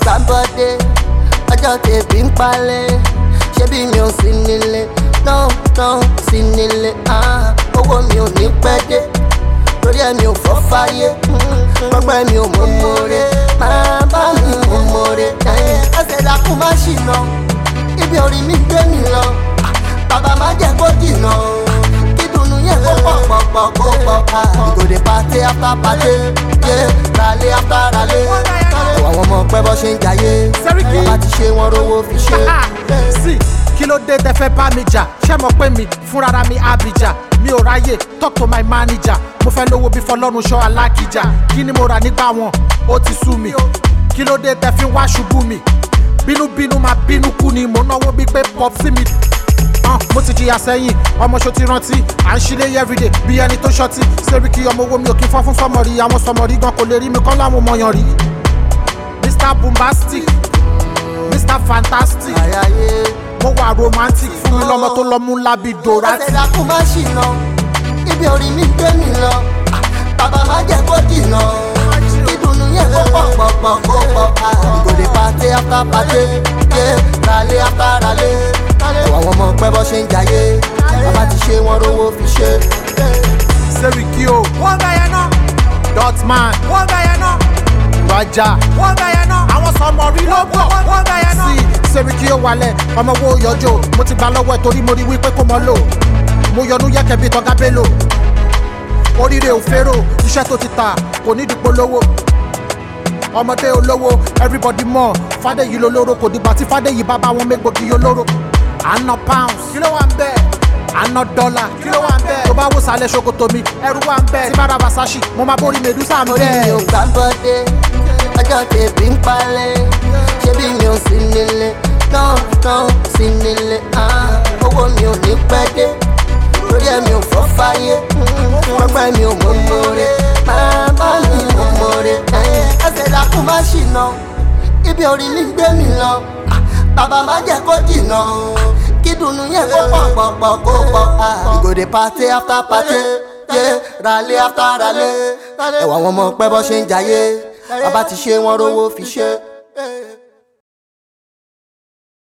gbá bọ́dé ọjọ́ tèbí ń palẹ̀ ṣé bí mi ò sí nílé náà náà sí nílé ah, owó mi ò ní pẹ́ dé torí ẹ̀ mi ò fọ́ fáyé gbọ́gbẹ́ mi ò mú mọ́re máa bá mi mú mọ́re ẹsẹ̀ dákú má ṣìnà ibi orí mi gbé mi lọ bàbá má jẹ́ kó dìnà kí dùnú yẹn kó pọ̀ pọ̀ pọ̀ kó pọ̀ ìgòdè pàtẹ after pàtẹ yé ralé after ralé àwọn ọmọ pẹ́ bọ́ ṣe ń jayé Sẹ́ríkì. bàbá ti ṣe wọ́n rówó fi ṣe. sí kí ló dé tẹ fẹ́ bá mi jà ṣé mo pé mi fúnrara mi abija mi ò ráyè talk to my manager mo fẹ́ lówó bí fọlọ́run ṣọ́ alákìjà kí ni mo rà nígbà wọn ó ti sú mi kí ló dé tẹ fi wá ṣubú mi bínúbínú máa bínú kú ni mo náwó bí pé pop sí mi Ah, mo ti jìyà sẹ́yìn ọmọ ṣo ti rántí à ń ṣílé everyday bí ẹni tó ṣọtí Sẹ́ríkì ọmọ owó mi ò kí fọ́ fún sọmọrí àwọn sọmọrí gan kò lè rí mi kọ́ láwọn mọ̀yàn rí Mr Bombastic Mr Fantastic àyàyé mo wà romantic fún mi lọmọ tó lọmú lábí dorati. ẹsẹ̀ dákú má ṣìnà ibi orí mi gbé mi lọ bàbá má jẹ́ kó dìnà kí dùnú yẹn kó pọ̀ pọ̀ pọ̀ kó pọ̀ ìgòdè pàtẹ after pàtẹ yé ralé after ralé àwọn ọmọ pẹ́ bọ́ ṣe ń jayé bàbá ti ṣe wọ́n rówó fi ṣe. Sẹ́ríkì o. wọ́n gbà yẹn náà. dotman. wọ́n gbà yẹn náà. raja. wọ́n gbà yẹn náà. àwọn sọmọ rí ló bọ̀. wọ́n gbà yẹn náà. sí Sẹ́ríkì ó wálẹ̀ ọmọ wo yọjọ́ mo ti gbà lọ́wọ́ ẹ̀ torí mo rí wípé kò mọ́ lò mo yọnu yẹ́kẹ́ bíi tọ́gá bello oríire ò fẹ́rò iṣẹ́ tó ti ta kò ní dìpọ̀ lówó ọmọdé olówó everybody mọ̀ fàdéyí lolóró kò dìgbà tí fàdéyí bá bá wọn mégbòkì olóró àná pounds kí ló wà ń bẹ́ẹ̀ àná dọ́là kí ló wà ń bẹ́ẹ̀ tó bá wò sálẹ̀ ṣòkòtò mi ẹrú wà ń bẹ́ẹ̀ tí bá ra Versace mo máa borí medusa mi orí mi ò bẹ́ẹ̀. gbá bọ́dé ọjọ́ tèbí ń palẹ̀ ṣé bí mi ò sí nílé náà náà sí nílé ah, owó mi ò ní pẹ́ dé torí ẹ̀ mi ò fọ́ fáyé gbọ́gbẹ́ mi ò mú mọ́re máa bá mi mú mọ́re ẹsẹ̀ dákú má ṣìnà ibi orí mi gbé mi lọ bàbá má jẹ́ kó dìnà kí dùnú yẹn kó pọ̀ pọ̀ pọ̀ kó pọ̀ ìgòdè pàtẹ after pàtẹ yé ralé after ralé ẹ̀wọ̀n àwọn ọmọ pẹ́ bọ́ ṣe ń jayé bàbá ti ṣe wọ́n rówó fi ṣe.